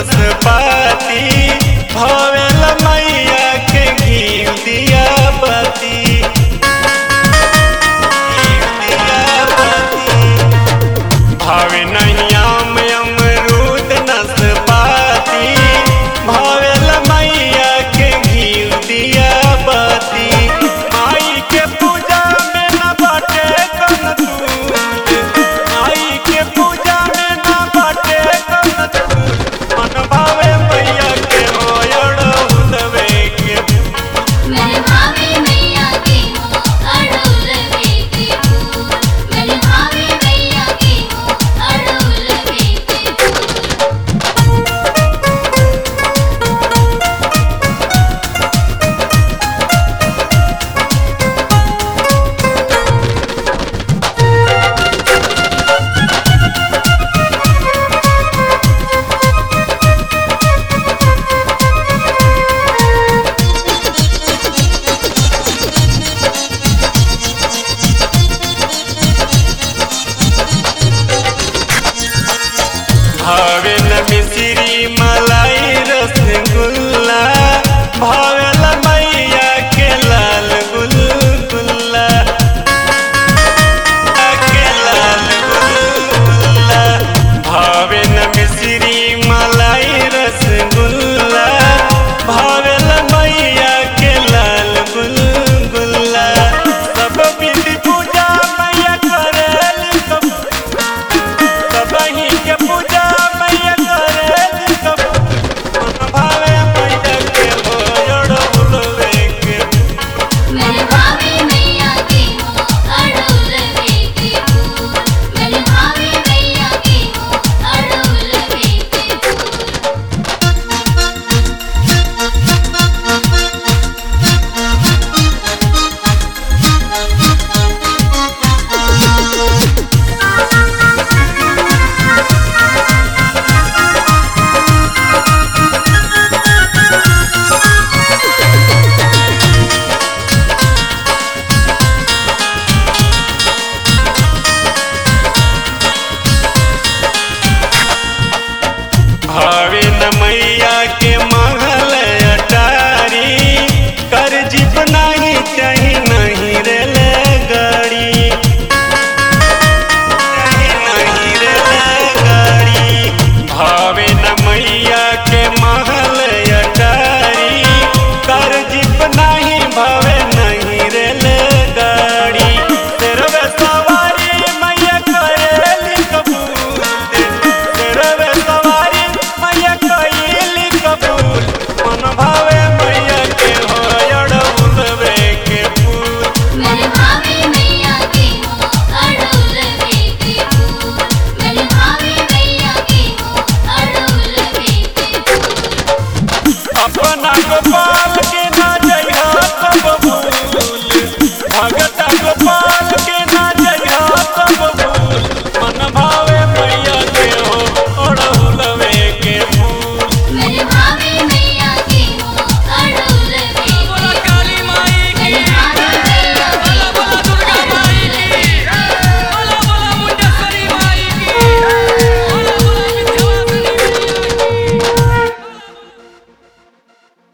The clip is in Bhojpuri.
नसपाती भवेल मैया के घी दिया बती घीव दिया बती। भावे नैयाम अमरूद नसपाती भवेल मैया के घी दिया बती माई के पूजा में न बाटे कन दूध माई के पूजा में न बाटे कन दूध मन भावे मैया के होयड़ उलवे के मेरे भावे मैया की हो अड़ुल बेटी फूल मेरे भावे मैया की हो अड़ुल बेटी फूल भावेल मिश्री मलाई रसगुल्ला भावेल मैया के लाल गुलगुल्ला के लाल गुलगुल्ला भावेल मिश्री मलाई रसगुल्ला भावेल मैया के लाल गुलगुल्ला सब विधि पूजा मैया करेली सब सबही के पूजा मैया करेली सब मन भावे मैया के भोजड़ उलवे के मेरे भावे मैया की हो अड़ुल बेटी फूल मेरे भावे मैया की हो अड़ुल बेटी फूल भावे न मैया के महल अटारी कर जीप नहीं चाही नहीं रेल गाड़ी चाही नहीं रेल गाड़ी भावे न मैया